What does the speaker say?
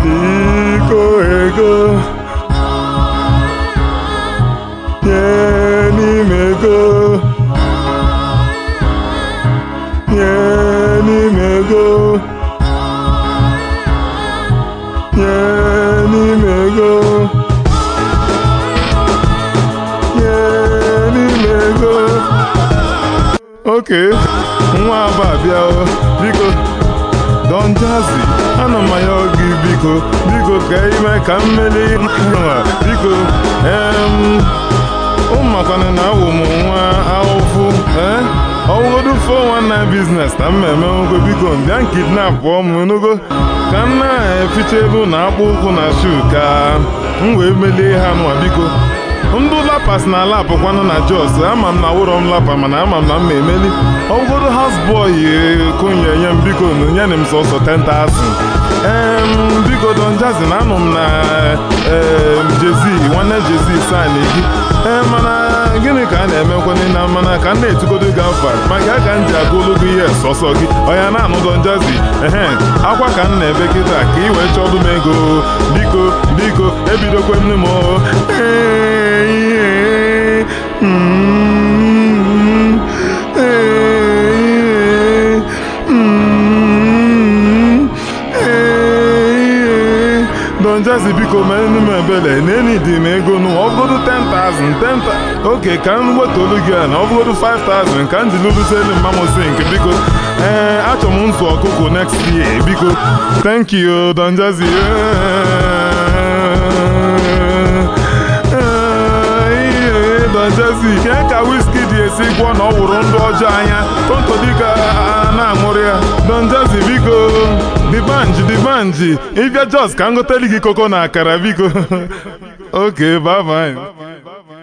biko ego nye n'ime ego nye n'ime ego nye n'ime ego nye n'ime ego oke nwa aba bịa o, biko Don Jazzy ana m ya gị biko biko ka ime ka mmeli nwa biko em ụmụmakwana na awụ m nwa ahụfụ ee ọwụgodu 419 biznes na mmemme nwoke biko bịa kidnap pụọ m enugo ka m na-eficha elu na akpụ ụkwụ na shu ka m wee melie ha nwa biko ndụ lapas na ala apụkwanụ na jos ama m na wụrọ m lapa mana ama m na m ma emeli ọgwụgodo haus bọị konye nye m biko nye m sọsọ 10,000 em biko Don Jazzy na anụ m na em jezi nwanne jezi san gị ee mana gịnị ka a na-emekwana na mana ka m na-etugodo gị afa maka ka m ji agụlụ gị ihe sọsọ gị ọya na-anụ Don Jazzy ehe akwa ka m na-ebe kịta ka ị wee chọdụ m ego biko biko ebidokwe m m Don Jazzy biko meenu m ebele n'eni dị m ego nụ ọbụgodu 10,000 10,000 oke ka m wetolu gị a na ọbụgodu 5,000 ka m ji lụlụselu mmamosi nke biko ee achọ m nzu ọkụkụ next year biko thank you Don Jazzy Don Jazzy ke ka wiski dị esi gwọ na ọ wụrụ ndụ ọjọọ anya tonto dịka na-aṅụrị ya Don Jazzy biko dibanji dibanji ịbịa jos ka m goteli gị koko na akara biko oke bye bye